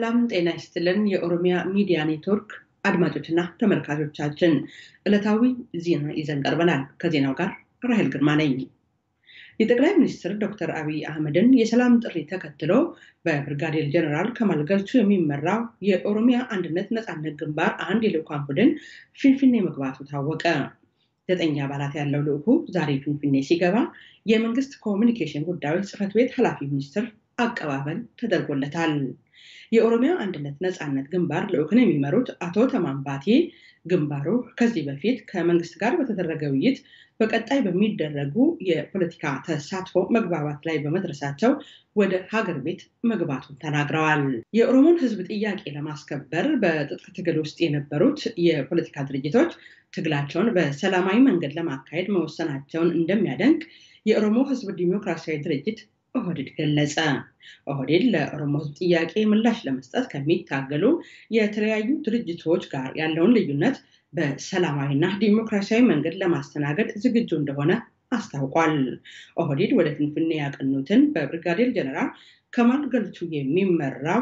ሰላም ጤና ይስጥልን። የኦሮሚያ ሚዲያ ኔትወርክ አድማጮችና ተመልካቾቻችን ዕለታዊ ዜና ይዘን ቀርበናል። ከዜናው ጋር ራሄል ግርማ ነኝ። የጠቅላይ ሚኒስትር ዶክተር አብይ አህመድን የሰላም ጥሪ ተከትሎ በብርጋዴር ጀነራል ከማል ገልቹ የሚመራው የኦሮሚያ አንድነት ነፃነት ግንባር አንድ የልዑካን ቡድን ፊንፊኔ መግባቱ ታወቀ። ዘጠኝ አባላት ያለው ልዑኩ ዛሬ ፊንፊኔ ሲገባ የመንግስት ኮሚኒኬሽን ጉዳዮች ጽህፈት ቤት ኃላፊ ሚኒስትር አቀባበል ተደርጎለታል። የኦሮሚያ አንድነት ነፃነት ግንባር ልዑክን የሚመሩት አቶ ተማም ባቴ ግንባሩ ከዚህ በፊት ከመንግስት ጋር በተደረገ ውይይት በቀጣይ በሚደረጉ የፖለቲካ ተሳትፎ መግባባት ላይ በመድረሳቸው ወደ ሀገር ቤት መግባቱን ተናግረዋል። የኦሮሞን ሕዝብ ጥያቄ ለማስከበር በትጥቅ ትግል ውስጥ የነበሩት የፖለቲካ ድርጅቶች ትግላቸውን በሰላማዊ መንገድ ለማካሄድ መወሰናቸውን እንደሚያደንቅ የኦሮሞ ሕዝብ ዲሞክራሲያዊ ድርጅት ኦህዴድ ገለጸ። ኦህዴድ ለኦሮሞ ህዝብ ጥያቄ ምላሽ ለመስጠት ከሚታገሉ የተለያዩ ድርጅቶች ጋር ያለውን ልዩነት በሰላማዊና ዲሞክራሲያዊ መንገድ ለማስተናገድ ዝግጁ እንደሆነ አስታውቋል። ኦህዴድ ወደ ፍንፍኔ ያቀኑትን በብርጋዴር ጀነራል ከማል ገልቹ የሚመራው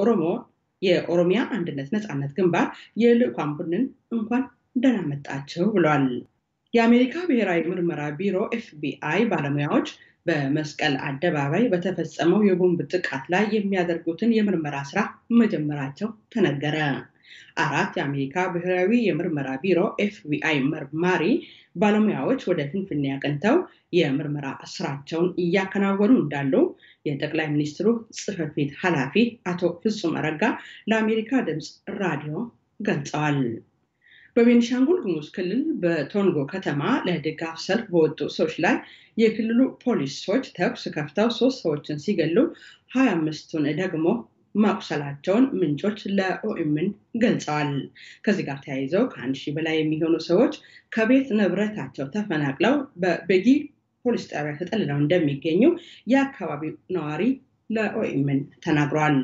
የኦሮሚያ አንድነት ነፃነት ግንባር የልዑካን ቡድንን እንኳን ደህና መጣችሁ ብሏል። የአሜሪካ ብሔራዊ ምርመራ ቢሮ ኤፍቢአይ ባለሙያዎች በመስቀል አደባባይ በተፈጸመው የቦምብ ጥቃት ላይ የሚያደርጉትን የምርመራ ስራ መጀመራቸው ተነገረ። አራት የአሜሪካ ብሔራዊ የምርመራ ቢሮ ኤፍቢአይ መርማሪ ባለሙያዎች ወደ ፍንፍኔ አቅንተው የምርመራ ስራቸውን እያከናወኑ እንዳሉ የጠቅላይ ሚኒስትሩ ጽህፈት ቤት ኃላፊ አቶ ፍጹም አረጋ ለአሜሪካ ድምፅ ራዲዮ ገልጸዋል። በቤኒሻንጉል ጉሙዝ ክልል በቶንጎ ከተማ ለድጋፍ ሰልፍ በወጡ ሰዎች ላይ የክልሉ ፖሊሶች ተኩስ ከፍተው ሶስት ሰዎችን ሲገሉ ሀያ አምስቱን ደግሞ ማቁሰላቸውን ምንጮች ለኦኤምን ገልጸዋል። ከዚህ ጋር ተያይዘው ከአንድ ሺህ በላይ የሚሆኑ ሰዎች ከቤት ንብረታቸው ተፈናቅለው በቤጊ ፖሊስ ጣቢያ ተጠልለው እንደሚገኙ የአካባቢው ነዋሪ ለኦኤምን ተናግሯል።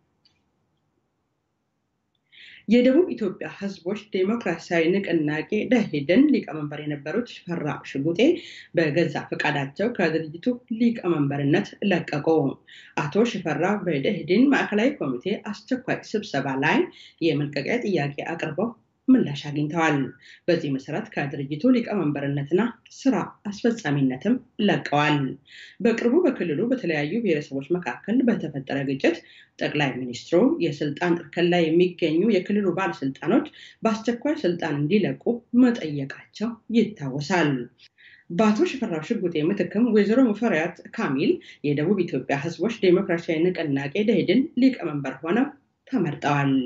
የደቡብ ኢትዮጵያ ሕዝቦች ዴሞክራሲያዊ ንቅናቄ ደኢህዴን ሊቀመንበር የነበሩት ሽፈራው ሽጉጤ በገዛ ፈቃዳቸው ከድርጅቱ ሊቀመንበርነት ለቀቁ። አቶ ሽፈራው በደኢህዴን ማዕከላዊ ኮሚቴ አስቸኳይ ስብሰባ ላይ የመልቀቂያ ጥያቄ አቅርበው ምላሽ አግኝተዋል። በዚህ መሰረት ከድርጅቱ ሊቀመንበርነትና ስራ አስፈጻሚነትም ለቀዋል። በቅርቡ በክልሉ በተለያዩ ብሔረሰቦች መካከል በተፈጠረ ግጭት ጠቅላይ ሚኒስትሩ የስልጣን እርከን ላይ የሚገኙ የክልሉ ባለስልጣኖች በአስቸኳይ ስልጣን እንዲለቁ መጠየቃቸው ይታወሳል። በአቶ ሽፈራው ሽጉጤ ምትክም ወይዘሮ ሙፈሪያት ካሚል የደቡብ ኢትዮጵያ ህዝቦች ዴሞክራሲያዊ ንቅናቄ ደኢህዴን ሊቀመንበር ሆነው ተመርጠዋል።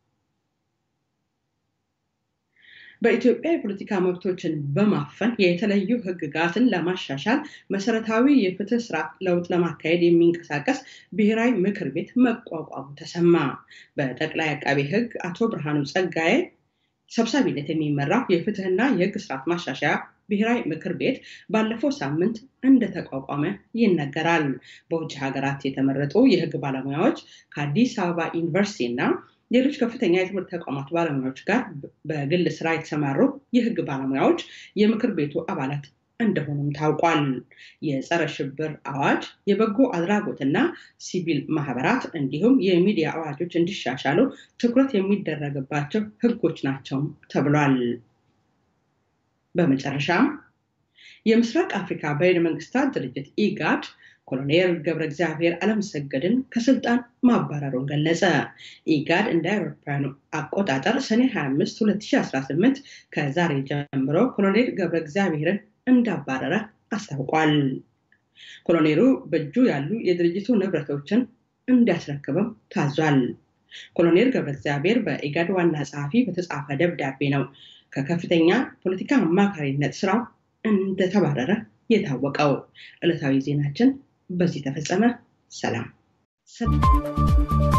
በኢትዮጵያ የፖለቲካ መብቶችን በማፈን የተለዩ ህግጋትን ለማሻሻል መሰረታዊ የፍትህ ስርዓት ለውጥ ለማካሄድ የሚንቀሳቀስ ብሔራዊ ምክር ቤት መቋቋሙ ተሰማ። በጠቅላይ አቃቤ ህግ አቶ ብርሃኑ ጸጋዬ ሰብሳቢነት የሚመራው የፍትህና የህግ ስርዓት ማሻሻያ ብሔራዊ ምክር ቤት ባለፈው ሳምንት እንደተቋቋመ ይነገራል። በውጭ ሀገራት የተመረጡ የህግ ባለሙያዎች ከአዲስ አበባ ዩኒቨርሲቲ እና ሌሎች ከፍተኛ የትምህርት ተቋማት ባለሙያዎች ጋር በግል ስራ የተሰማሩ የህግ ባለሙያዎች የምክር ቤቱ አባላት እንደሆኑም ታውቋል። የጸረ ሽብር አዋጅ፣ የበጎ አድራጎትና ሲቪል ማህበራት እንዲሁም የሚዲያ አዋጆች እንዲሻሻሉ ትኩረት የሚደረግባቸው ህጎች ናቸው ተብሏል። በመጨረሻም የምስራቅ አፍሪካ በይነ መንግስታት ድርጅት ኢጋድ ኮሎኔል ገብረ እግዚአብሔር አለመሰገድን ከስልጣን ማባረሩን ገለጸ። ኢጋድ እንደ አውሮፓውያኑ አቆጣጠር ሰኔ 25 2018 ከዛሬ ጀምሮ ኮሎኔል ገብረ እግዚአብሔርን እንዳባረረ አስታውቋል። ኮሎኔሉ በእጁ ያሉ የድርጅቱ ንብረቶችን እንዲያስረክብም ታዟል። ኮሎኔል ገብረ እግዚአብሔር በኢጋድ ዋና ጸሐፊ በተጻፈ ደብዳቤ ነው ከከፍተኛ ፖለቲካ አማካሪነት ስራው እንደተባረረ የታወቀው። ዕለታዊ ዜናችን በዚህ ተፈጸመ። ሰላም።